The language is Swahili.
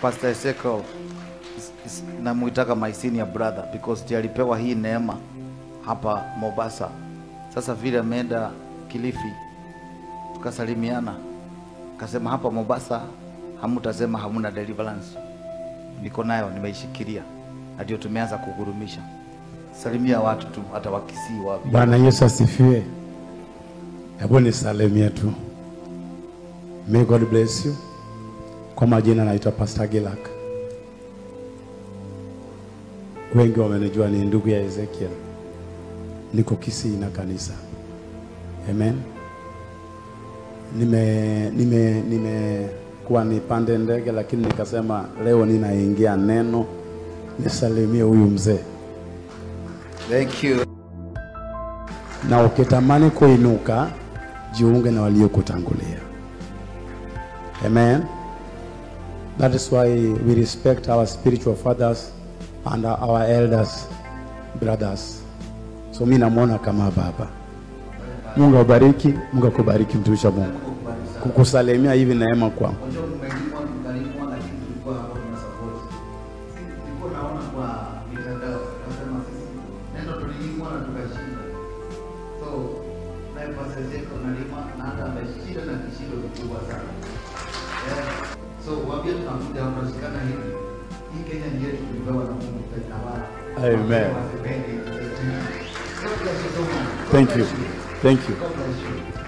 Pastor Ezekiel is- is- namuitaka my senior brother because ndiye alipewa hii neema hapa Mombasa. Sasa vile ameenda Kilifi, tukasalimiana, akasema hapa Mombasa hamutasema hamuna deliverance. Niko nayo, nimeishikilia, na ndio tumeanza kugurumisha. Salimia watu tu, hata wakisii wapi. Bwana Yesu asifiwe. Hebu nisalimie tu. May God bless you. Kwa majina naitwa Pastor Gilak. Wengi wamenijua ni ndugu ya Ezekiel. Niko Kisii na kanisa. Amen. Nime nime nimekuwa nipande ndege lakini nikasema leo ninaingia neno nisalimie huyu mzee. Thank you. na ukitamani kuinuka jiunge na waliokutangulia amen that is why we respect our spiritual fathers and our elders brothers so mi namwona kama baba mungu awabariki mungu akubariki mtumishi wa mungu kukusalimia hivi neema kwangu Unajua tumelimwa tukalimwa, lakini tulikuwa hapo tuna support. Si- Tulikuwa naona kwa mitandao, tukasema sisi neno tulilimwa na tukashinda. So naye Pastor Ezekiel analimwa na hata ameshinda na kishindo kikubwa sana. Eh, So waambie tunakuja hapa tunashikana hivi. Hii Kenya ni yetu tulipewa na Mungu tutaitawala. Amen. Wasipende. God bless you so much. God thank bless you thank you God bless you.